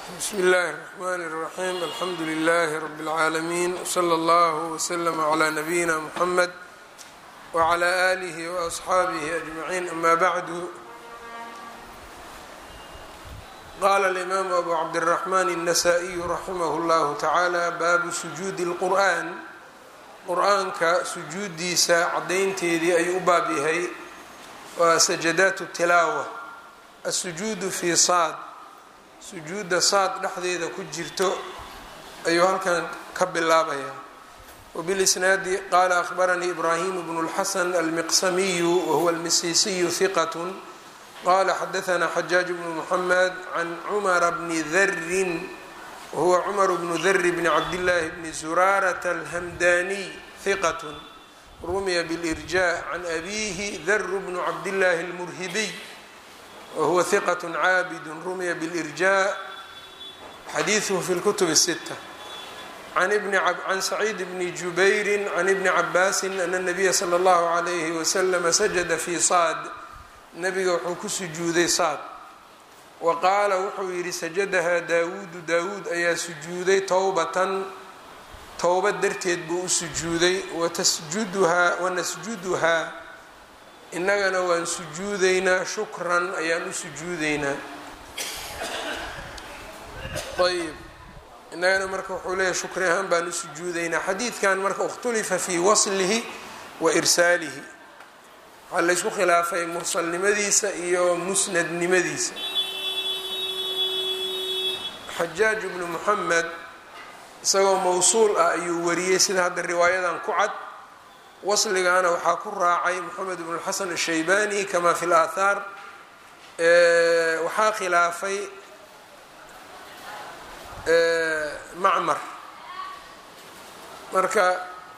bsmi اllahi الرحmn الرaxيm alxamdu لlh rb العaalمين wslى اllه وslm عlى nabiyina mحamed وعlى آlih وأصxaabih أجmaعين ama bعdu qala الإmam abu cabdالرaحman النasائي raximah اllah taعalى baabu sujuudi الqur'an qur-aanka sujuudiisa cadaynteedii ayuu u baab yahay waa sajadaat الtilaawa الsujuud fi saad sujuudda saad dhexdeeda ku jirto ayuu halkan ka bilaabayaa wbilisnaadi qaala ahbaranii ibraahim bnu اlxasan almiqsamiyu wahuwa almisiisiyu hiqat qala xadaanaa xajaaj bnu muxamed can cumara bni darin wahuwa cumar bnu dari bni cabdillaahi bni zuraarata alhamdaniy hiqat rumiya bilirja can abiihi daru bnu cabdillaahi اlmurhibiy whuwa hiqat caabid rumiya bilirjaa xadiiduhu fi lkutub الsita can saciid bni jubayri can ibni cabaasi ana nabiya slى اllahu عalayhi waslama sajada fi saad nabiga wuxuu ku sujuuday saad wa qaala wuxuu yidhi sajadahaa daawuudu daawuud ayaa sujuuday towbatan towba darteed buu u sujuuday watasjuduhaa wanasjuduhaa innagana waan sujuudeynaa shukran ayaan u sujuudeynaa ayb innagana marka wuxuu leeyahay shukri ahaan baan u sujuudeynaa xadiidkan marka ikhtulifa fii waslihi wa irsaalihi waxaa laysku khilaafay mursalnimadiisa iyo musnadnimadiisa xajaaj bnu muxamed isagoo mawsuul ah ayuu wariyey sida hadda riwaayadan ku cad wasligaana waxaa ku raacay moxamed bn xasan الshaybani kama fi اlaahaar waxaa khilaafay macmar marka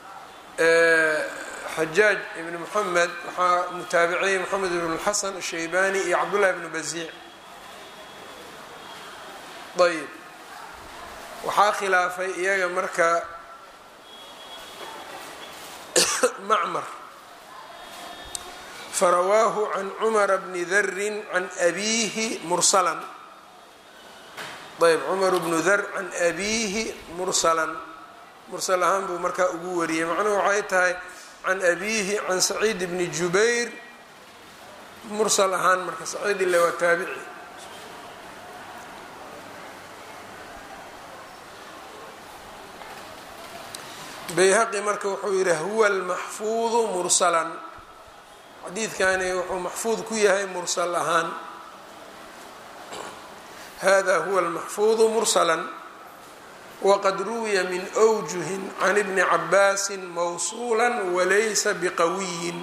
xajaaj ibn moxamed waxaa mutaabiciyey moxamed bn xasan الshaybani iyo cabdullahi bn baziic ayb waxaa khilaafay iyaga marka macmar farawaahu can cumara bni darin can abiihi mursalan ayb cumar bnu dar can abiihi mursalan mursal ahaan buu markaa ugu wariyey macnuhu waxay tahay can abiihi can saciid bni jubayr mursal ahaan marka saciid ile waa taabici bayhaqi marka wuxuu yihi huwa almaxfuudu mursalan xadiidkani wuxuu maxfuud ku yahay mursal ahaan hada huwa almaxfuudu mursalan waqad ruwiya min wjuhin can ibni cabaasi mawsuula walaysa biqawiyin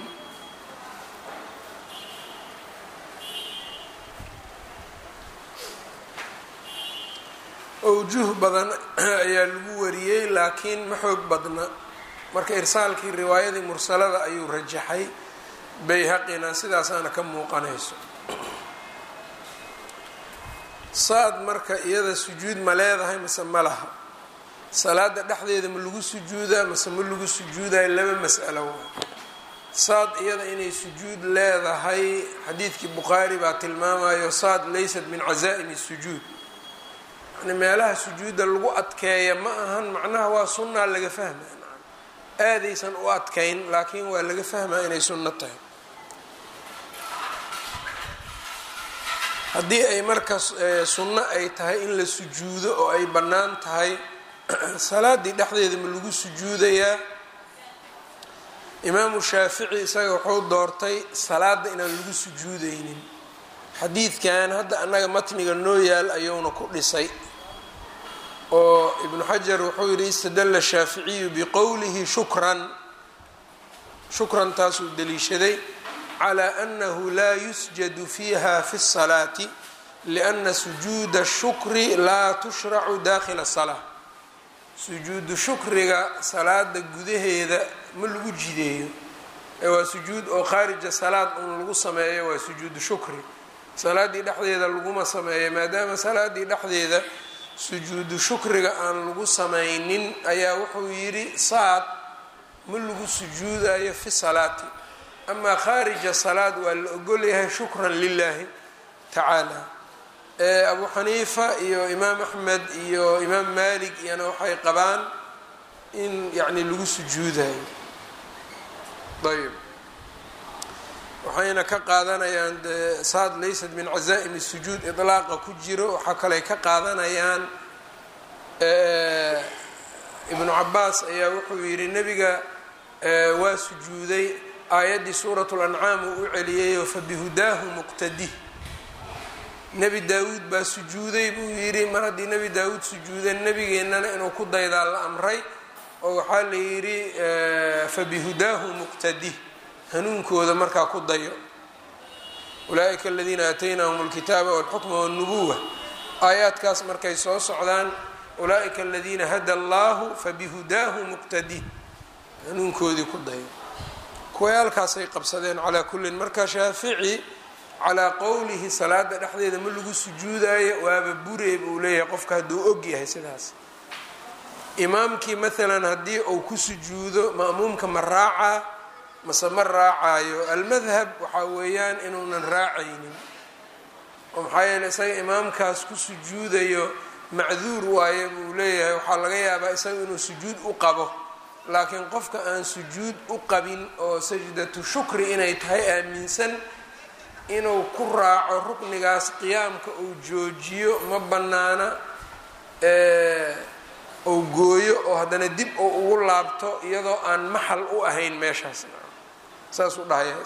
owjuh badan ayaa lagu wariyey laakiin ma xoog badna marka irsaalkii riwaayadii mursalada ayuu rajaxay bayhaqina sidaasaana ka muuqanayso saad marka iyada sujuud ma leedahay mase ma laha salaada dhexdeeda ma lagu sujuudaa mase ma lagu sujuudayo laba mas'alo waa saad iyada inay sujuud leedahay xadiidkii bukhaari baa tilmaamayo saad laysat min cazaa'imi sujuud meelaha sujuudda lagu adkeeya ma ahan macnaha waa sunnaa laga fahmaya aadaysan u adkayn laakiin waa laga fahmaa inay sunno tahay haddii ay marka sunno ay tahay in la sujuudo oo ay bannaan tahay salaadii dhexdeeda ma lagu sujuudayaa imaamu shaafici isaga wuxuu doortay salaada inaan lagu sujuudaynin xadiidkan hadda annaga matniga noo yaal ayuuna ku dhisay oo ibnu xajar wuxuu yidhi istadalla shaaficiyu biqowlihi shukran shukran taasuu daliishaday calaa annahu laa yusjadu fiiha fi الsalaati lianna sujuuda الshukri laa tushracu dakhila الsalaa sujuudu shukriga salaada gudaheeda ma lagu jideeyo ee waa sujuud oo khaarija salaad un lagu sameeyo waa sujuudu shukri salaaddii dhexdeeda laguma sameeyo maadaama salaaddii dhexdeeda sujuudu shukriga aan lagu samaynin ayaa wuxuu yidhi saad ma lagu sujuudayo fi salaati amaa khaarija salaad waa la ogolyahay shukran lilaahi tacaala abu xaniifa iyo imaam axmed iyo imaam malik iyana waxay qabaan in yacni lagu sujuudayo ayb waxayna ka qaadanayaan de saad laysat min cazaa'im sujuud iطlaaqa ku jiro waxaa kaley ka qaadanayaan ibnu cabaas ayaa wuxuu yidhi nebiga waa sujuuday aayaddii suurat lancaam uu u celiyayo fabihudaahu muqtadih nebi daawuud baa sujuuday buu yidhi mar haddii nebi daawuud sujuuday nebigeennana inuu ku daydaa la amray oo waxaa la yidhi fabihudaahu muqtadih hanuunkooda markaa ku dayo ulaaئika aladiina aataynahum اlkitaaba wاlxukma wالnubuwa aayaadkaas markay soo socdaan ulaaئika aladiina hada allahu fabihudaahu muqtadih hanuunkoodii ku dayo kuwayaalkaasay qabsadeen calaa kullin marka shaafici calaa qowlihi salaada dhexdeeda ma lagu sujuudayo waaba bureeb uu leeyahay qofka hadduu og yahay sidaas imaamkii maalan haddii uu ku sujuudo ma'muumka ma raacaa mase ma raacayo almadhab waxaa weeyaan inuunan raacaynin oo maxaa yeele isaga imaamkaas ku sujuudayo macduur waaye buu leeyahay waxaa laga yaabaa isaga inuu sujuud u qabo laakiin qofka aan sujuud u qabin oo sajdatu shukri inay tahay aaminsan inuu ku raaco ruknigaas qiyaamka uu joojiyo ma bannaana ou gooyo oo haddana dib uu ugu laabto iyadoo aan maxal u ahayn meeshaas saas u dhahaya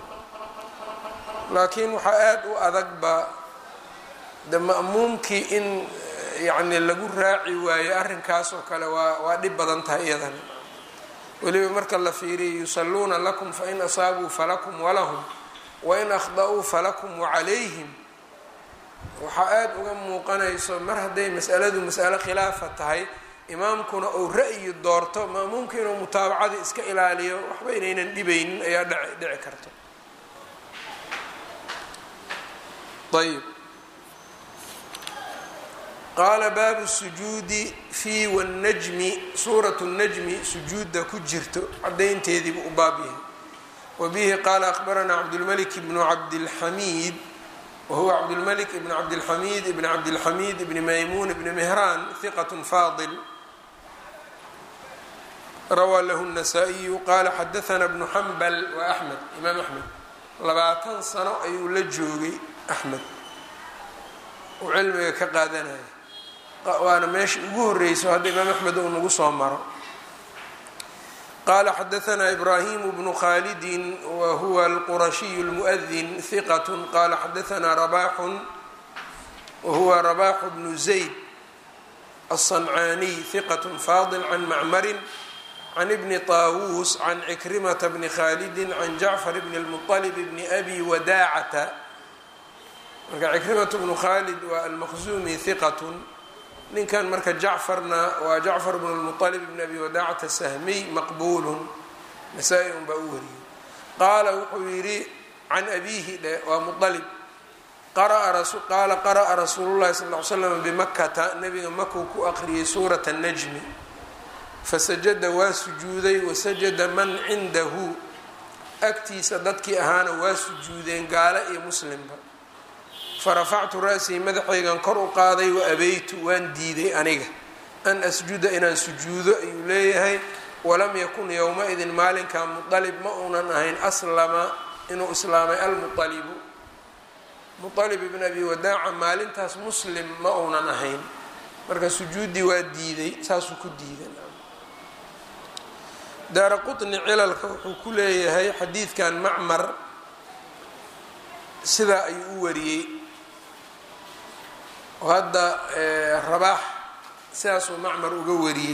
laakiin waxaa aada u adagba de ma'muumkii in yacni lagu raaci waayo arrinkaas oo kale waa waa dhib badan tahay iyadan weliba marka la fiiriyo yusalluuna lakum fain asaabuu falakum walahum wain akhda'uu falakum wacalayhim waxaa aada uga muuqanayso mar hadday mas'aladu mas'alo khilaafa tahay imaamkuna uu ra'yi doorto ma'muumka inuu mutaabacada iska ilaaliyo waxba inaynan dhibaynin ayaa dh dhici karto ayb qaala baabu sujuudi fi wاnnajmi suuratu الnajmi sujuudda ku jirto cadaynteediibuu u baab yahay wa bihi qaala akhbaranaa cabdulmalik bnu cabdilxamiid wahuwa cabdulmalik ibn cabdilxamiid ibn cabdilxamiid ibni maymuun ibni mehraan hiqat faadil rawaa lahu الnasaa-iyu qaala xadaana bnu xambal waa axmed imaam axmed labaatan sano ayuu la joogay axmed uu cilmiga ka qaadanaya waana meesha ugu horeyso hadda imaam axmed uu nagu soo maro qaala xadaanaa ibraahimu bnu khaalidin wa huwa alqurashiyu اlmuؤdin hiqat qaala xadaanaa rabaxun wa huwa rabaxu bnu zayd aلصancaaniy hiqat faadil can macmarin can ibni طaawuus can cikrimata bni khaalidi can jacfar bni اlmuطalib bni abi wadaacata marka cikrimatu bnu khaalid waa almaqzumi hiqatun ninkan marka jacfarna waa jacfar bnu lmuطalib bni abi wadaacata sahmiy maqbuulun nasaa-i un baa u wariyey qaala wuxuu yidhi can abiihi dhe waa mualib qaala qara'a rasuulu llahi sal ly slam bimakata nabiga makuu ku aqriyay suurat najmi fasajada waa sujuuday wasajada man cindahu agtiisa dadkii ahaana waa sujuudeen gaale iyo muslimba farafactu ra-sii madaxaygan kor u qaaday wa abeytu waan diiday aniga an asjuda inaan sujuudo ayuu leeyahay walam yakun yowma-idin maalinkaa muطalib ma uunan ahayn aslama inuu islaamay almuطalibu muطalib ibn abi wadaaca maalintaas muslim ma uunan ahayn marka sujuuddii waa diiday saasuu ku diiday daara quطni cilalka wuxuu ku leeyahay xadiidkan macmar sidaa ayuu u wariyey oo hadda rabaax sidaasuu macmar uga wariyey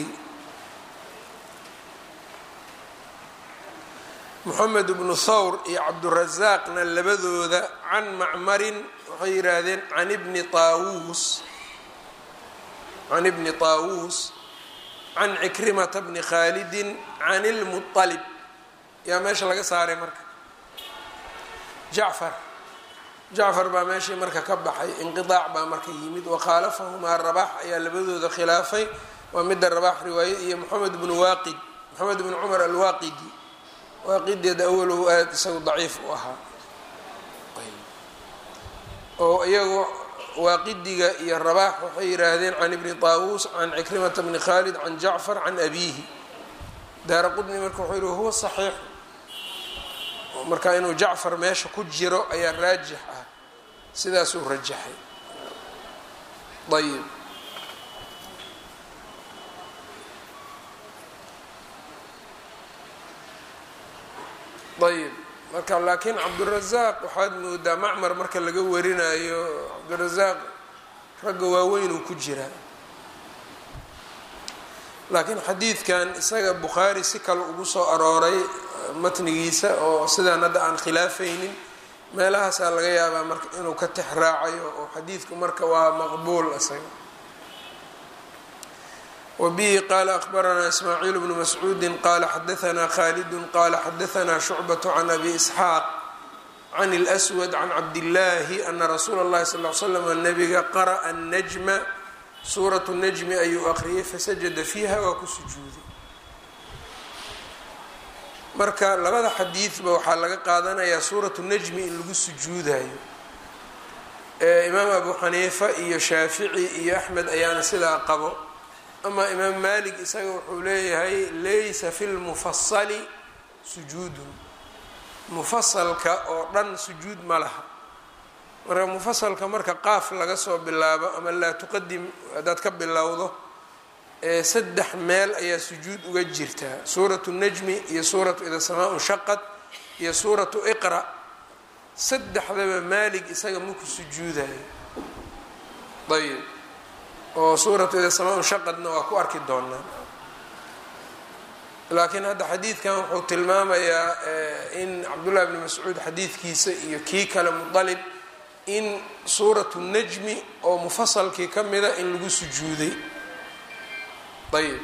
moxamed bnu thawr iyo cabdurasaaqna labadooda can macmarin waxay yidhaahdeen can ibni taawuus can ibni taawuus can cikrimata bni khaalidin can ilmuطalib yaa meesha laga saaray marka jacfar jacfar baa meeshii marka ka baxay inqiaac baa marka yimid wakhaalafahumaa rabax ayaa labadooda khilaafay waa midda rabax riwaayad iyo moxamed bnu waaqid moxamed bnu cumar alwaaqidi waaqideeda awalow aada isagu daciif u ahaa oo iyagu waaqidiga iyo rabaax waxay yidhaahdeen can ibni taawuus can cikrimata bni khaalid can jacfar can abiihi daara qudni marka wuxuu yihi huwa saxiix marka inuu jacfar meesha ku jiro ayaa raajix ah sidaasuu rajaxay ayb ayb marka laakiin cabdurazaaq waxaad moodaa macmar marka laga warinayo cabdurazaaq ragga waaweynuu ku jiraa laakiin xadiidkan isaga bukhaari si kale ugu soo arooray matnigiisa oo sidaan hadda aan khilaafaynin meelahaasaa laga yaabaa marka inuu ka tex raacayo oo xadiidku marka waa maqbuul isaga wbihi qala akbaranaa ismaaciil bnu mascuudi qala xadaanaa khalidu qala xadaanaa shucbaة can abi isxaaq can اlأswad can cabdillaahi ana rasuula اllahi sal l slam nabiga qara'a najma suuratu najmi ayuu aqriyay fasajada fiiha waa ku sujuuday marka labada xadiidba waxaa laga qaadanayaa suuratu najmi in lagu sujuudayo imaam abu xaniifa iyo shaafici iyo axmed ayaana sidaa qabo ama imaam malik isaga wuxuu leeyahay laysa fi lmufasali sujuudun mufasalka oo dhan sujuud ma laha marka mufasalka marka qaaf laga soo bilaabo ama laa tuqadim haddaad ka bilowdo ee saddex meel ayaa sujuud uga jirtaa suuratu najmi iyo suuratu ida samaa shaqad iyo suuratu iqra saddexdaba maalig isaga maku sujuudayo ayb oo suuratu ida samaa shaqadna waa ku arki doonaa laakiin hadda xadiidkan wuxuu tilmaamayaa in cabdullahi bni mascuud xadiidkiisa iyo kii kale mudalib in suuratu najmi oo mufasalkii ka mida in lagu sujuuday ayb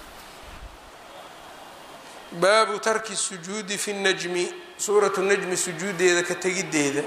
baabu tarki sujuudi fi najmi suuratu najmi sujuudeeda ka tegideeda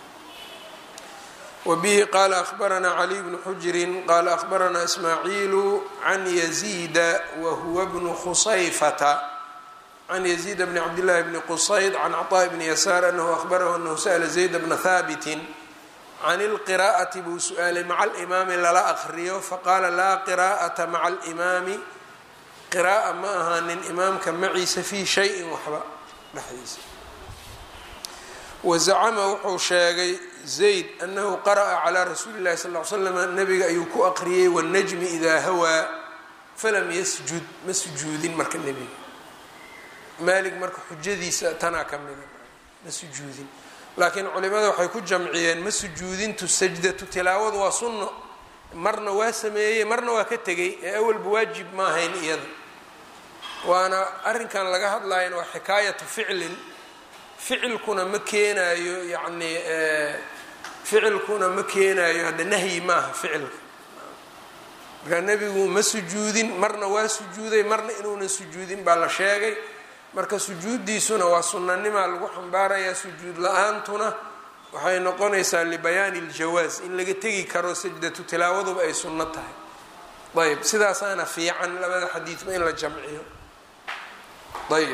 wbihi qala ahbaranaa caliy bnu xujrin qala ahbaranaa ismaaciilu can yaziida wahuwa bnu khusayfata can yaziida bni cabdillahi bni qusayd can caطaaءi bni yasaar anahu ahbarahu anahu sa'la zayda bna haabitin can اlqiraa'ati buu su-aalay maca alimaami lala aqriyo faqaala laa qiraa'ata maca alimaami qiraa'a ma ahaanin imaamka maciisa fii shayin waxba dhexdiisa wazacama wuxuu sheegay zayd anahu qara'a calaa rasuuli llahi sal l slam nabiga ayuu ku aqriyey wanajmi idaa hawaa falam yasjud ma sujuudin marka nebiga maalig marka xujadiisa tanaa ka mida ma sujuudin laakiin culimada waxay ku jamciyeen ma sujuudintu sajdatu tilaawadu waa sunno marna waa sameeyey marna waa ka tegay ee awalba waajib ma ahayn iyada waana arrinkan laga hadlayana waa xikaayatu ficlin ficilkuna ma keenaayo yacni ficilkuna ma keenaayo hadda nahyi maaha ficilka markaa nebigu ma sujuudin marna waa sujuuday marna inuuna sujuudin baa la sheegay marka sujuuddiisuna waa sunanimaa lagu xambaarayaa sujuud la-aantuna waxay noqonaysaa libayaani iljawaas in laga tegi karo sajdatu tilaawaduba ay sunno tahay ayb sidaasaana fiican labada xadiidba in la jamciyo ayb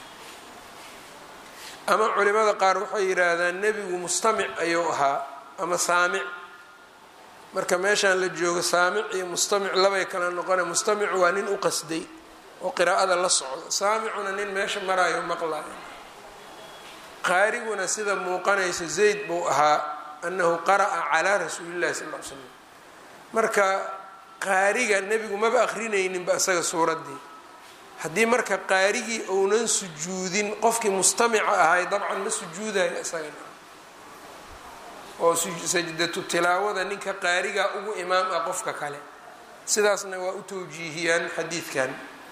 ama culimada qaar waxay yidhaahdaan nebigu mustamic ayuu ahaa ama saamic marka meeshaan la joogo saamic iyo mustamic labay kala noqona mustamicu waa nin u qasday oo qiraa'ada la socda saamicuna nin meesha maraayo maqlayo qaariguna sida muuqanaysa zayd buu ahaa annahu qara'a calaa rasuuli llahi sal l slam marka qaariga nebigu maba akrinayninba isaga suuraddii haddii marka qaarigii ounan sujuudin qofkii mustamica ahay dabcan ma sujuudayo isagana oo sajdatu tilaawada ninka qaariga ugu imaam ah qofka kale sidaasna waa u towjiihiyaan xadiidkan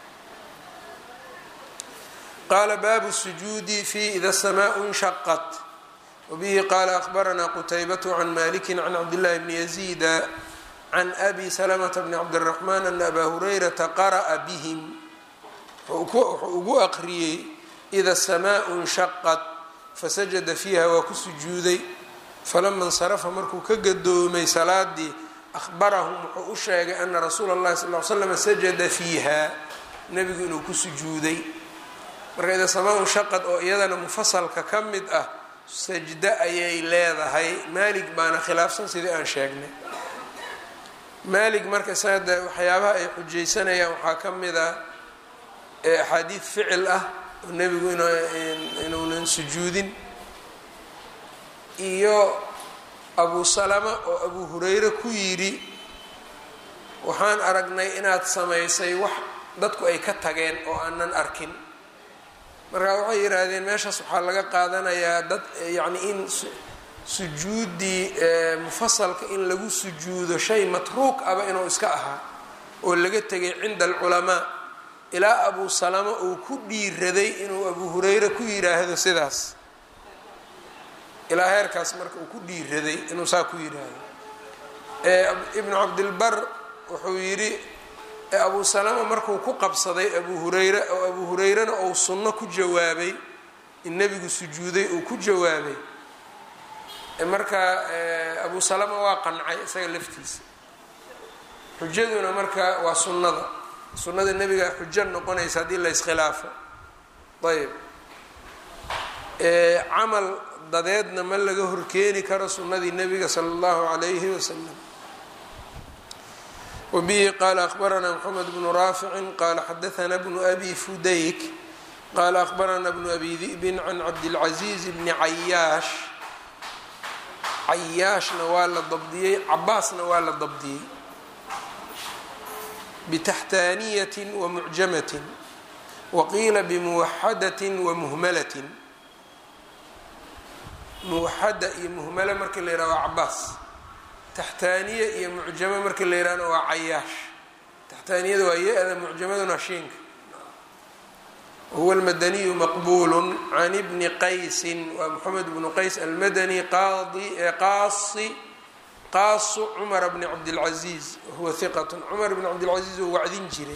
qaala baabu sujuudi fi ida samaau inshaqat wabihi qaala ahbaranaa qutaybatu can maliki can cabdillahi bni yaziida can abi salamata bni cabdiraxmaan ana abaa hurayrata qara'a bihim wuxuu ugu aqriyey ida samaau inshaqat fasajada fiiha waa ku sujuuday falama insarafa markuu ka gadoomay salaadii ahbarahum wuxuu u sheegay ana rasuula اllahi sal l slam sajada fiiha nebigu inuu ku sujuuday marka ida samaa inshaqad oo iyadana mufasalka ka mid ah sajdo ayay leedahay maalig baana khilaafsan sidii aan sheegnay maalik marka saada waxyaabaha ay xujaysanayaan waxaa ka mid a axaadiid ficil ah oo nebigu inuunan sujuudin iyo abu salama oo abu hureyre ku yidhi waxaan aragnay inaad samaysay wax dadku ay ka tageen oo aanan arkin markaa waxay yidhaahdeen meeshaas waxaa laga qaadanayaa dad yacni in sujuuddii mufasalka in lagu sujuudo shay matruuk aba inuu iska ahaa oo laga tegay cinda alculamaa ilaa abu salama uu ku dhiiraday inuu abu hureyre ku yidhaahdo sidaas ilaa heerkaas marka uu ku dhiiraday inuu saa ku yidhaahdo ibnu cabdilbar wuxuu yidhi abu salama markuu ku qabsaday abu hureyre oo abu hureyrena uu sunno ku jawaabay in nebigu sujuuday uu ku jawaabay marka abu salama waa qancay isaga laftiisa xujaduna marka waa sunnada sunnada nebiga xujo noqonaysa haddii la iskhilaafo ayb camal dadeedna ma laga horkeeni karo sunnadii nebiga sala allahu calayhi wasalam wabihi qaala akhbaranaa moxamed bnu raaficin qaala xadaana bnu abi fudayk qaala akhbarana bnu abi di'bin can cabdilcaziiz bni cayaash cayaashna waa la dabdiyey cabaasna waa la dabdiyey bitaxtaaniyatin wa mucjamatin waqiila bimuwaxadatin wa muhmalatin muwaxada iyo muhmala markii la yidhaha waa cabaas taxtaaniya iyo mucjamo markii la yidhahna waa cayaash taxtaaniyada waa ya-da mucjamaduna shiinka wahuwa almadaniyu maqbuulu can ibni qaysin waa moxamed bnu qays almadani qaadi qaasi qaasu cumara bni cabdilcaziiz wahuwa hiqat cumar bni cabdilcaziiz oo wacdin jiray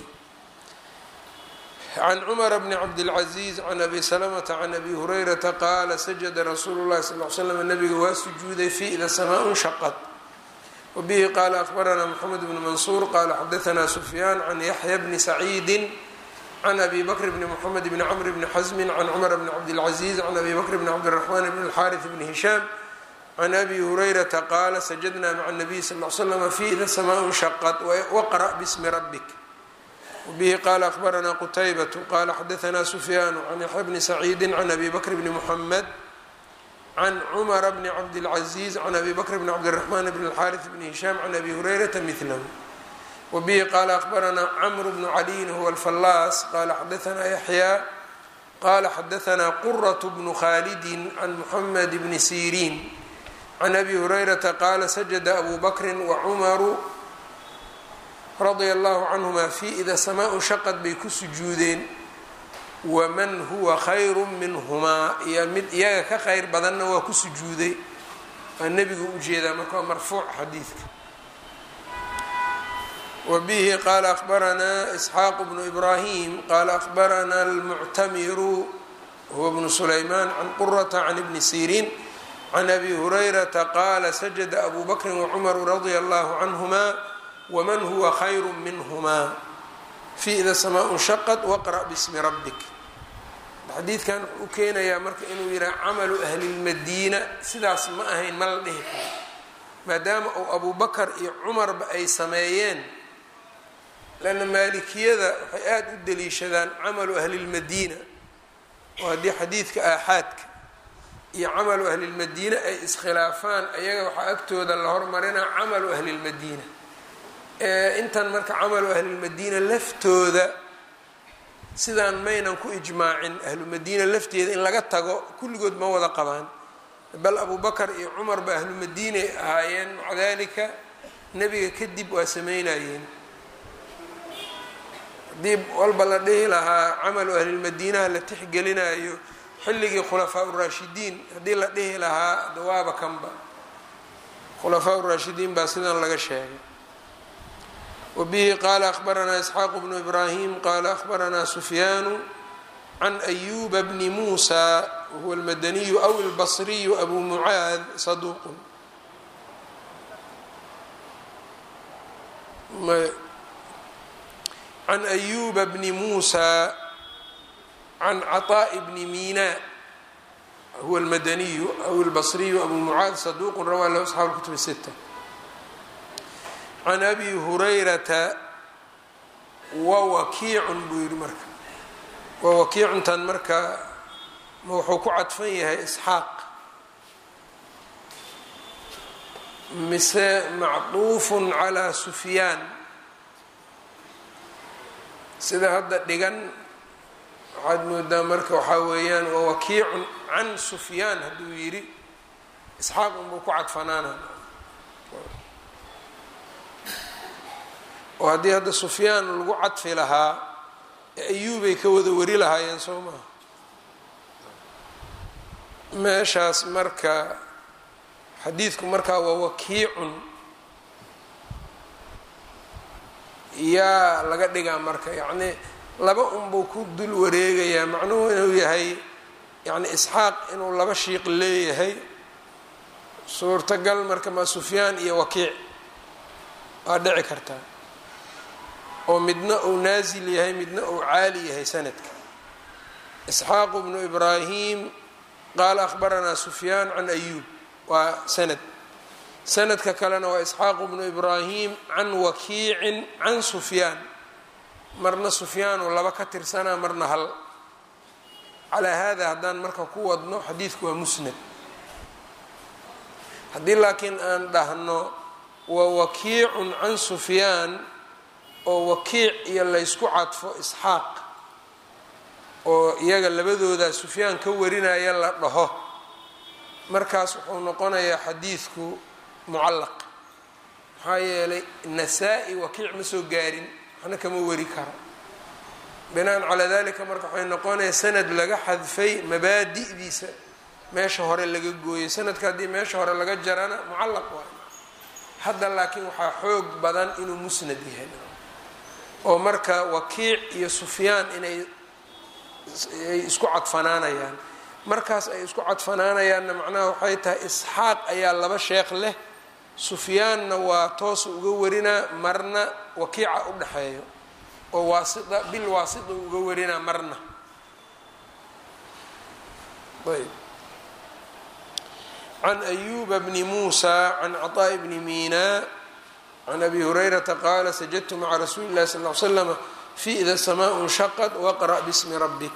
can cumara bni cabdilcaziiz can abi salamata can abi hurayrata qaala sajada rasuulu llahi sal l slam nabiga waa sujuuday fi ida samaa shaqad wabihi qaala akhbaranaa moxamed bnu mansuur qaala xadaanaa sufyaan can yaxya bni saciidi can abi bakr bni mxamed bni cmr bni xasmi can cumar bni cabdilcaziiz can abi bakr bni cabdiraxmaan bni alxaariث bni hishaam can abi hurayrata qaala sajadna maca nabiy sal l slama fi ida samaa shaqad waqra bismi rabik wbihi qaala akhbaranaa qutaybatu qaala xadaanaa sufyaanu can yaxya bni saciidi can abi bakr bni muxamed can cumara bni cabdilcaziiz can abi bakr bni cabdiraxmaan bni alxaariث bni hishaam can abi hurayrata milahu wbihi qaala akhbaranaa camru bnu caliyin huwa alfallaas qaala xadaanaa yaxyaa qaala xadaanaa quratu bnu khaalidin can muxamed bni siriin can abi hurayrata qaala sajada abu bakrin wacumaru radia allahu canhuma fi ida samaa shaqad bay ku sujuudeen waman huwa khayru minhumaa iyo mid iyaga ka khayr badanna waa ku sujuuday waa nebigu ujeedaa marka waa marfuuc xadiidka wbihi qaala akhbaranaa isxaaq bnu ibrahim qaala akhbaranaa almuctamiru huwa bnu sulaymaan can qurata can ibni siriin can abi hurayrata qaala sajada abu bakrin wacumaru radia allahu canhuma wman huwa khayru minhumaa fi ida samaa shaqad waqra' bismi rabbik xadiidkan wuxuu u keenayaa marka inuu yihaha camalu ahli lmadiina sidaas ma ahayn ma la dhihi karo maadaama uu abu bakar iyo cumarba ay sameeyeen lanna maalikiyada waxay aada u daliishadaan camalu ahli lmadiina oo haddii xadiidka aaxaadka iyo camalu ahli lmadiina ay iskhilaafaan ayaga waxaa agtooda la hormarinaa camalu ahli lmadiina intan marka camalu ahlilmadiina laftooda sidaan maynan ku ijmaacin ahlumadiina lafteeda in laga tago kulligood ma wada qabaan bal abu bakar iyo cumarba ahlumadiinay ahaayeen maca dalika nebiga kadib waa sameynayeen haddii walba la dhihi lahaa camalu ahlilmadiinaha la tixgelinayo xilligii khulafaa uraashidiin haddii la dhihi lahaa dawaaba kanba khulafaa uraashidiin baa sidan laga sheegay wbihi qaala akhbaranaa isxaaq bnu ibrahim qaala akhbaranaa sufyaanu can ayuba bni muusa wahuwa almadaniyu aw albasriyu abu mucaad saduuqun can ayuba bni muusa can caطaaءi bni mina huwa almadaniyu aw albasriyu abu mucaad saduuqun rawaa lahu asxaabu kutub sita can abi hurayrata wa wakiicun buu yidhi marka wa wakiicuntan marka ma wuxuu ku cadfan yahay isxaaq mise macduufun calaa sufyaan sida hadda dhigan waxaad moodaa marka waxaa weeyaan wa wakiicun can sufyaan hadduu yidhi isxaaq unbuu ku cadfanaana oo haddii hadda sufyaan lagu cadfi lahaa ayuubay ka wada wari lahaayeen soo maha meeshaas marka xadiidku markaa waa wakiicun yaa laga dhigaa marka yacnii laba unbuu ku dul wareegayaa macnuhu inuu yahay yacni isxaaq inuu laba shiiq leeyahay suurtagal marka maa sufyaan iyo wakiic waa dhici kartaa oo midna uu naasil yahay midna uu caali yahay sanadka isxaaqu bnu ibraahim qaala akhbaranaa sufyaan can ayuub waa sanad sanadka kalena waa isxaaqu bnu ibraahim can wakiicin can sufyaan marna sufyaanuu laba ka tirsanaa marna hal calaa hada haddaan marka ku wadno xadiidku waa musnad haddii laakiin aan dhahno wa wakiicun can sufyaan oo wakiic iyo laysku cadfo isxaaq oo iyaga labadooda sufyaan ka warinaya la dhaho markaas wuxuu noqonayaa xadiidku mucallaq maxaa yeelay nasaa-i wakiic ma soo gaarin waxna kama wari karo binaan calaa dalika marka waxay noqonaya sanad laga xadfay mabaadi'diisa meesha hore laga gooyay sanadka haddii meesha hore laga jarana mucallaq waay hadda laakiin waxaa xoog badan inuu musnad yahay oo marka wakiic iyo sufyaan inay ay isku cadfanaanayaan markaas ay isku cadfanaanayaanna macnaha waxay tahay isxaaq ayaa laba sheekh leh sufyaanna waa toosa uga warinaa marna wakiica u dhexeeyo oo waasita bil waasita uga warinaa marna ayb can ayuba bni muusa can caطaaءi bni mina can abi hurayrata qaala sajadtu maca rasuuli اllahi sal ly slama fi ida samaa nshaqad waqra' bismi rabbik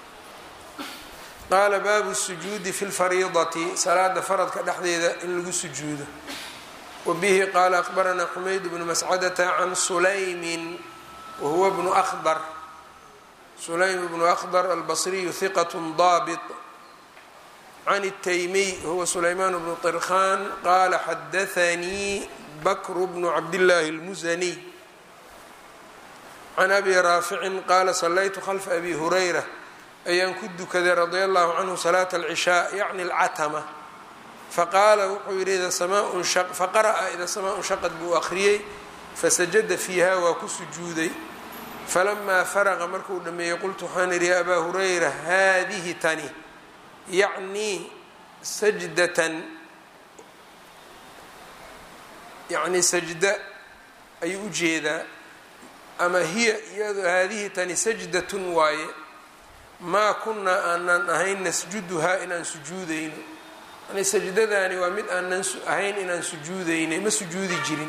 qaala baabu sujuudi fi lfariidati salaada faradka dhexdeeda in lagu sujuudo wabihi qaala akbaranaa xumayd bnu mascadata can sulaymin wahuwa bnu ahdar sulaym bnu akhdar albasriyu hiqat daabit can الtaymiy huwa sulaymaan bnu طirkhan qaala xadaanii bakru bnu cabdillaahi اlmusaniy can abi raaficin qaala salaytu khalfa abi hurayra ayaan ku dukaday radia allahu canhu salaata alcishaa yacni alcatama faqaala wuxuu yidhi faqara'a ida samaa shaqad buu akhriyey fasajada fiiha waa ku sujuuday falamaa faraqa markuu dhameeyey qultu waxaan idhi ya abaa hurayra haadihi tani yacnii sajdatan yacnii sajda ayuu u jeedaa ama hiya iyado haadihi tani sajdatun waaye maa kunaa aanan ahayn nasjuduhaa inaan sujuudayno yani sajdadaani waa mid aanan ahayn inaan sujuudaynay ma sujuudi jirin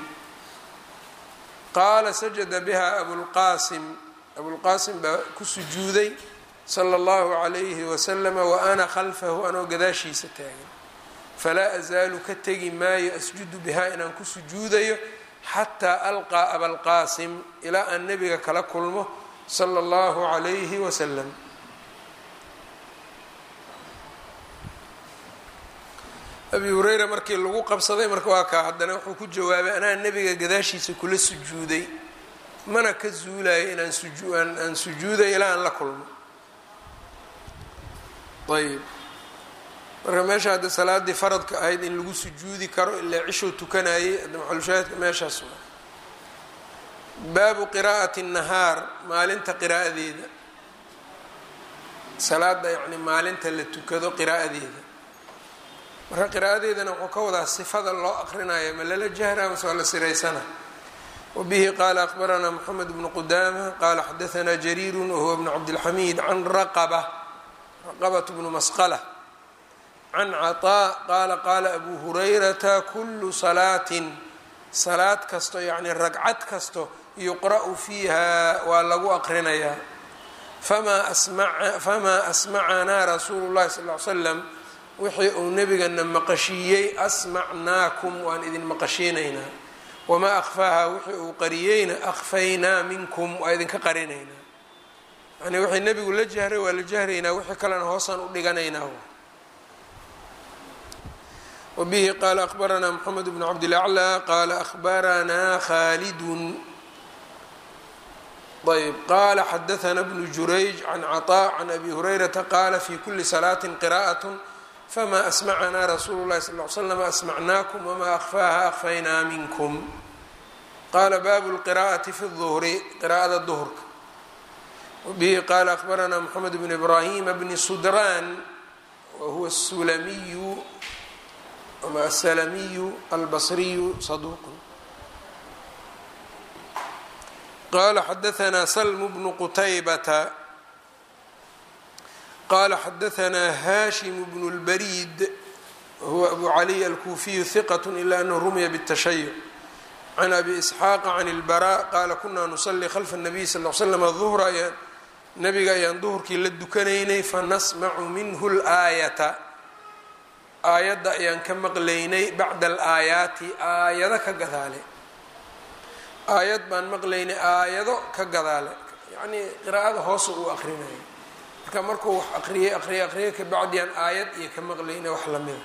qaala sajada biha abulqaasim abulqaasim baa ku sujuuday sala allahu calayhi wasalama wa ana khalfahu anoo gadaashiisa taagan falaa asaalu ka tegi maayo asjudu bihaa inaan ku sujuudayo xataa alqaa abalqaasim ilaa aan nebiga kala kulmo sala allahu calayhi wasalam abi hureyra markii lagu qabsaday marka waa kaa haddana wuxuu ku jawaabay anaa nebiga gadaashiisa kula sujuuday mana ka zuulayo inaan aan sujuuday ilaa aan la kulmo ayb marka meesha hadda salaadii faradka ahayd in lagu sujuudi karo ilaa cishuu tukanayay hadda maxalushaahidka meeshaas waa baabu qiraa'ati nahaar maalinta qiraa'adeeda salaada yacni maalinta la tukado qiraa'adeeda marka qiraa'adeedana wuxuu ka wadaa sifada loo aqrinaya ma lala jahra mase waa la siraysana wabihi qaala akbaranaa moxamed bnu qudaama qaala xadaanaa jariiru wahuwa bnu cabdilxamiid can raqaba raqabat bnu masqala can caطaa qaala qaala abu hurayrata kulu salaatin salaad kasto yacni ragcad kasto yuqra'u fiiha waa lagu aqrinayaa famaa asmaca famaa asmacanaa rasuulu llahi sal ly slam wixii uu nebigana maqashiiyey asmacnaakum waan idin maqashiinaynaa wamaa akhfaaha wixii uu qariyeyna akhfaynaa minkum waa idinka qarinaynaa yani wixii nebigu la jahray waa la jahraynaa wixii kalena hoosaan u dhiganaynaa wbihi qaala akhbaranaa mxamed bn cabdilaclى qaala akhbaranaa khaalidun ayb qaala xadaana bnu jurayj can caطاء can abi hurayrata qaala fi kuli salaaةi qira'aة fama asmacanaa rasuulu اlahi sal ly slam asmacnaakum wma akhfaaha akhfaynaa minkum qaala baabu اlqira'ati fi الظuhri qira'ada duhrka wbihi qaala akhbaranaa mxamed bn ibrahima bni sudraan wahuwa الsulamiyu ama aلslamiyu albصriyu saduq qala xadaثna slm bnu qutaybata qala xadaثna hashim bn اlbarid wahuwa abu caliy alkufiyu hiqat ila anahu rumya bالtashayuc can abi isxaaqa can اlbara qala kuna nusalii khalfa الnabiy sal ly slam duhra ayaan nabiga ayaan duhurkii la dukanaynay fanasmacu minhu اlaayata aayadda ayaan ka maqlaynay bacda alaayaati aayado ka gadaale aayad baan maqlaynay aayado ka gadaale yacnii qiraa'ada hoose uu aqrinayo marka markuu wax aqriyay aqriyay aqriyay kabacdiyaan aayad iyo ka maqlaynay wax lamida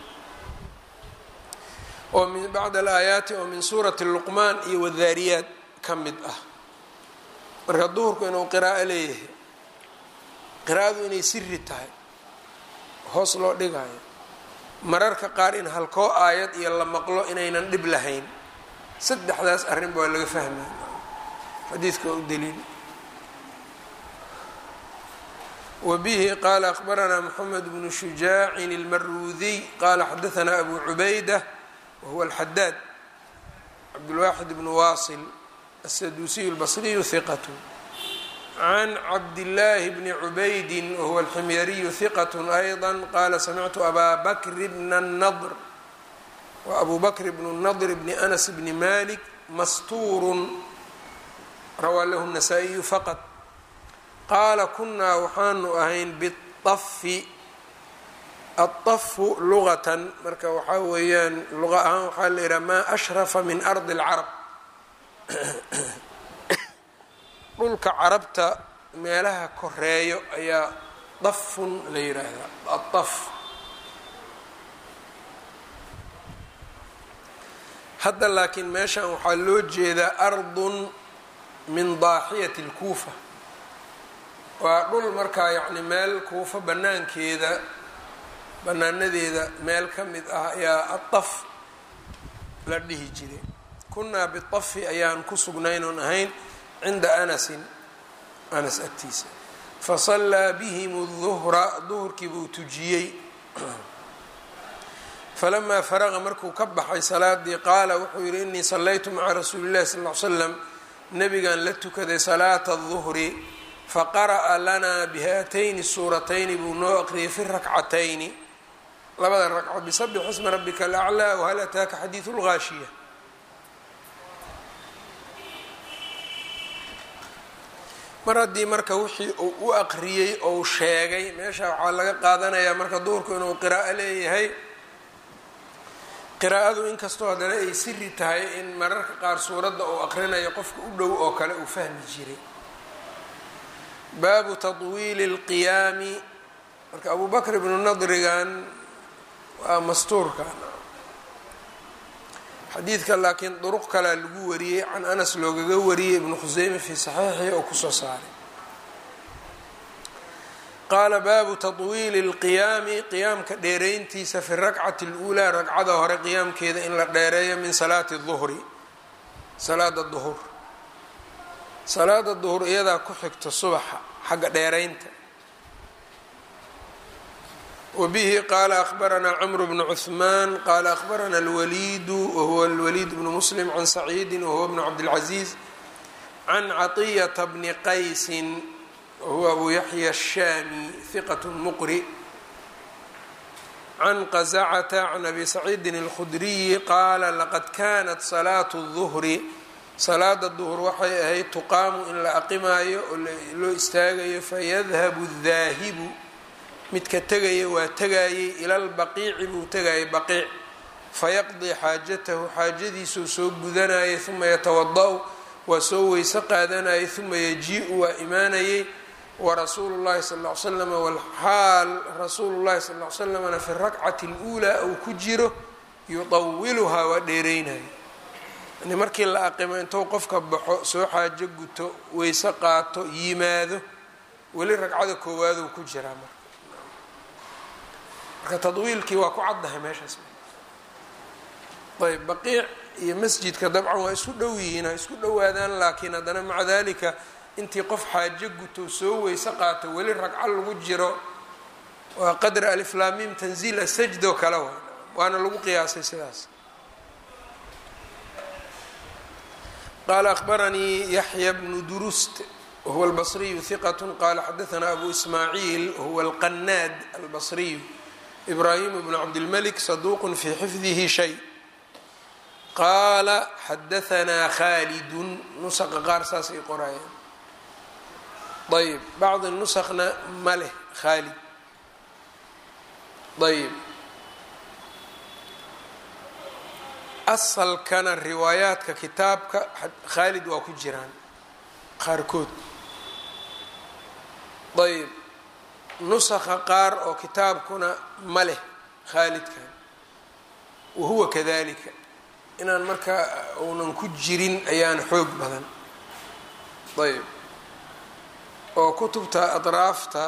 oo min bacda alaayaati oo min suurati luqmaan iyo wadaariyaad ka mid ah marka duhurku inuu qiraa'o leeyahay qiraa'adu inay siri tahay hoos loo dhigayo mararka qaar in halkoo aayad iyo la maqlo inaynan dhib lahayn saddexdaas arrinba waa laga fahmaya xadiidka waa u daliil wa bihi qaala akhbaranaa moxamed bnu shujaacin ilmaruudiy qaala xadaanaa abu cubayda wahuwa alxadaad cabdulwaaxid bnu waasil asaduusiyu albasriyu hiqat can cabdillaahi bni cubaydin wahuwa alximyariyu hiqat ayضa qaala samictu abaa bakri bna nadr wa abu bakr bnu nadr bni anas bni malik mastuurun rawaa lahu الnasaa-iyu faqad qaala kunaa waxaanu ahayn biطafi aلطafu lugatan marka waxaa weeyaan luqa ahaan waxaa la yidhaha maa ashrafa min ardi اlcarab dhulka carabta meelaha koreeyo ayaa dafun la yidhaahdaa aaf hadda laakiin meeshan waxaa loo jeedaa ardun min daaxiyati اlkuufa waa dhul markaa yacni meel kuufa banaankeeda banaanadeeda meel ka mid ah ayaa adaf la dhihi jiray kunaa biafi ayaan ku sugnayn oon ahayn cinda anasin anas agtiisa fasallaa bihim duhra duhurkii buu tujiyey falamaa faraqa markuu ka baxay salaadii qaala wuxuu yidhi inii sallaytu maca rasuuli illahi sal ly slam nabigan la tukaday salaata duhri faqara'a lanaa bihaatayni suuratayni buu noo aqriyay fi rakcatayni labada ragco bisabix isma rabbika alaclaa wahal ataaka xadiidu lgaashiya mar haddii marka wixii uu u aqriyey ou sheegay meesha waxaa laga qaadanayaa marka duhurku inuu qiraa'o leeyahay qiraa'adu inkastoo haddana ay siri tahay in mararka qaar suuradda uu aqrinayo qofka u dhow oo kale uu fahmi jiray baabu tatwiili اlqiyaami marka abu bakr ibnu nadrigan waa mastuurka xadiidka laakiin duruq kalea lagu wariyey can anas loogaga wariyey ibnu khuseyme fii saxiixii oo kusoo saaray qaala baabu tatwiili اlqiyaami qiyaamka dheerayntiisa fi rakcati اluulaa ragcada hore qiyaamkeeda in la dheereeyo min salaati duhri salaada duhur salaada duhur iyadaa ku xigta subaxa xagga dheeraynta wbihi qaala akhbaranaa cmr bnu cuثmaan qaala akhbarana اlwaliidu wahuwa اlwaliid bnu muslim can saciidi wahuwa bnu cabdاlcaziiz can caطiyata bni qaysin wahuwa abu yaxya الshami hiqat muqri can qazacata can abi saciidin اlkhudriyi qaala laqad kanat salaatu الduhri salaada duhr waxay ahayd tuqaamu in la aqimaayo oo loo istaagayo fayadhabu الdaahibu midka tegaya waa tegayey ila lbaqiici buu tegayay baqiic fayaqdii xaajatahu xaajadiisuu soo gudanayay uma yatawada-u waa soo weyse qaadanayay uma yaji-u waa imaanayey warasuulu llahi sal ll ly slam walxaal rasuulu llahi sal ll ly slamna fi rakcati اluulaa uu ku jiro yuطawiluhaa waa dheereynaya yani markii la aqimo intuu qofka baxo soo xaajo guto weyse qaato yimaado weli ragcada koowaaduu ku jiraa marka marka tadwiilkii waa ku caddahay meeshaas ayb baqiic iyo masjidka dabcan waa isku dhow yihiin ha isku dhowaadaan laakiin haddana maca dalika intii qof xaajo guto soo weyse qaato weli ragco lagu jiro waa qadra aliflaamim tanziil asajdo kale wa waana lagu qiyaasay sidaas qaala akhbaranii yaxya bnu durust wahuwa albasriyu hiqat qaala xadaanaa abu ismaaciil wahuwa alqanaad albasriyu ibrahim bnu cabdilmalik saduuq fii xifdihi shay qaala xadaanaa khaalidun nusaqa qaar saasay qorayaan ayb bacdi nusakna ma leh khaalid ayb asalkana riwaayaadka kitaabka khaalid waa ku jiraan qaarkood ayb nusakha qaar oo kitaabkuna ma leh khaalidkan wahuwa kadalika inaan markaa uunan ku jirin ayaan xoog badan ayb oo kutubta adraafta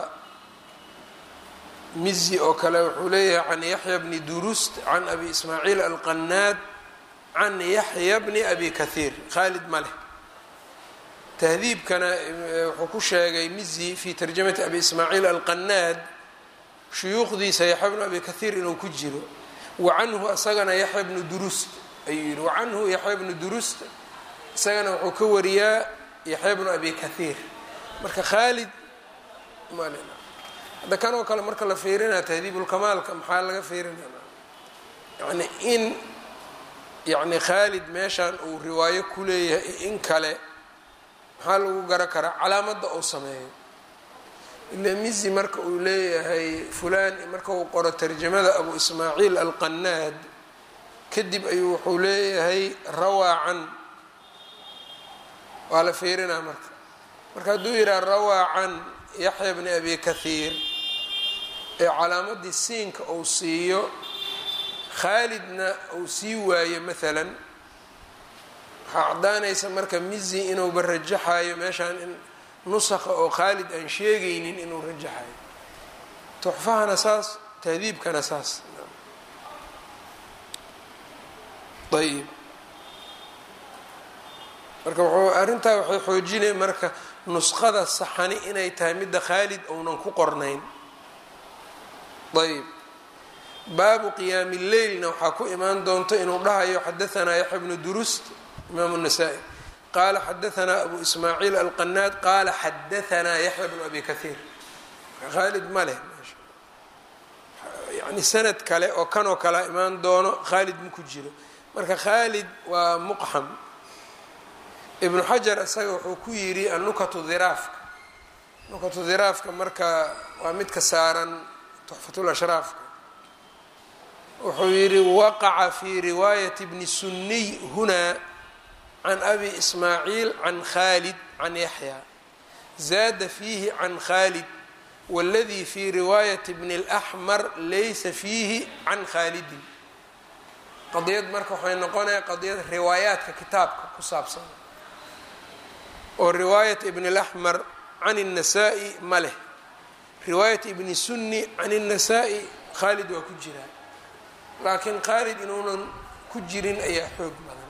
mizi oo kale wuxuu leeyahay can yaxya bni durust can abi ismaaciil alqanaad can yaxya bni abi kahiir khaalid ma leh tahdiibkana wuxuu ku sheegay mizi fi tarjamati abi ismaaciil alqanaad shuyuukhdiisa yaxya bnu abi kahiir inuu ku jiro wa canhu isagana yaxya bnu durust ayuu yihi wa canhu yaxya bnu durust isagana wuxuu ka wariyaa yaxya bnu abi kahiir marka khaalid mal hadda kan oo kale marka la fiirinaya tahdiibulkamaalka maxaa laga fiirinaya yani in yani khaalid meeshan uu riwaayo ku leeyahay in kale maxaa lagu gara karaa calaamadda uu sameeyo ila mizi marka uu leeyahay fulan marka uu qoro tarjamada abu ismaaciil alqanaad kadib ayuu wuxuu leeyahay rawaa can waa la fiirinaa marka marka hadduu yidhaha rawaa can yaxya bni abi kahiir ee calaamadii siinka uu siiyo khaalidna uu sii waayo maalan waxaa caddaanaysa marka mizi inuuba rajaxayo meeshaan in nusakha oo khaalid aan sheegaynin inuu rajaxayo tuxfahana saas tahdiibkana saas ayib marka wuxuu arrintaa waxay xoojinaya marka nusqada saxani inay tahay midda khaalid ounan ku qornayn ayb baabu qiyaami lleylna waxaa ku imaan doonto inuu dhahayo xadaanaa yaxya bnu durust imaamu الnasaa-i qaala xadaanaa abu ismaaciil alqanaad qaala xadaanaa yaxya bnu abi kahiir khaalid ma leh yani sanad kale oo kanoo kalea imaan doono khaalid ma ku jiro marka khaalid waa muqxam ibnu xajar isaga wuxuu ku yidhi annukatu dhiraafka nukatu dhiraafka marka waa midka saaran tuxfatul ashraafka wuxuu yidhi waqaca fi riwaayati bni suniy hunaa can abi ismaaciil can khaalid can yaxya zaada fiihi can khaalid waladii fi riwaayati bni اlaxmar laysa fiihi can khaalidin qadiyad marka waxay noqonaya qadiyad riwaayaadka kitaabka ku saabsan oo riwaayat ibn اlaxmar can الnasaa-i ma leh riwaayat ibni sunni can الnasaa-i khaalid waa ku jiraa laakiin khaalid inuunan ku jirin ayaa xoog badan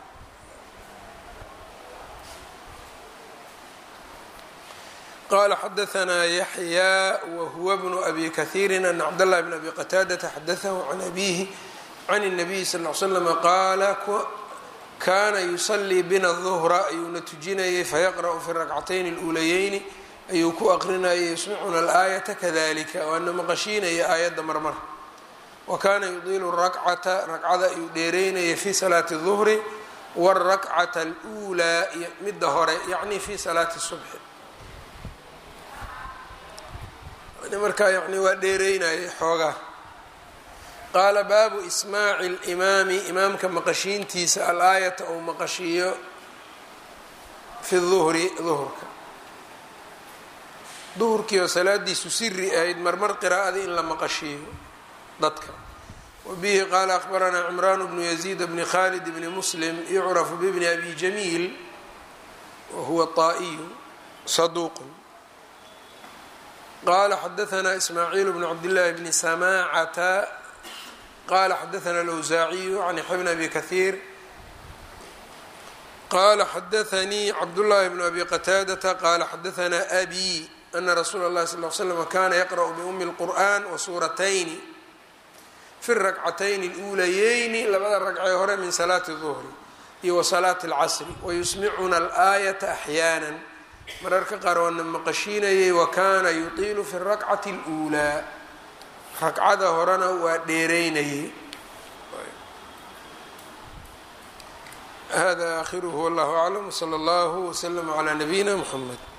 qala xadaanaa yaxya wahuwa bnu abi kahiiri an cabdاllahi bn abi qataadata xadaahu can abihi can الnabiyi sal l slama qaala kana yusalii bina duhra ayuuna tujinayay fayaqra'u fi rakcatayn اluulayeyni ayuu ku aqrinayay yusmicuna alaayata kadalika waana maqashiinaya aayadda marmar wa kaana yudiilu rakcata ragcada ayuu dheereynaya fi salaati duhri wاrakcata اluulaa iyo midda hore yacni fi salaati subxi markaa yani waa dheereynayay xoogaa qaala baabu ismaaci اlimaami imaamka maqashiintiisa alaayata ou maqashiiyo fi duhri duhurka duhurkii oo salaadiisu siri ahayd marmar qiraa'ada in la maqashiiyo dadka wabihi qaala akhbaranaa cimraan bnu yaziid bni khalid bni muslim yucrafu bibni abi jamiil wahuwa طaa'iyu saduuqun qala xadaanaa ismaaciil bnu cabdillaahi bni samaacata qala xadaana alawsaaciyu can yaxya bn abi kahiir qala xadaanii cabdullaahi bnu abi qataadata qala xadaanaa abi ana rasuula اllahi sal l slm kana yaqra'u biumi اlqur'an wasuuratayni fi rakcatayni اluulayeyni labada ragcee hore min salaati duhri iyo wa salaati اlcasri wayusmicuna alaayata axyaana mararka qaar waana maqashiinayay wa kana yutiilu fi rakcati اluulaa ragcada horena waa dheereynayay hada akhiruhu wallahu aclam wslى اllahu wslm clى nabiyina mxamed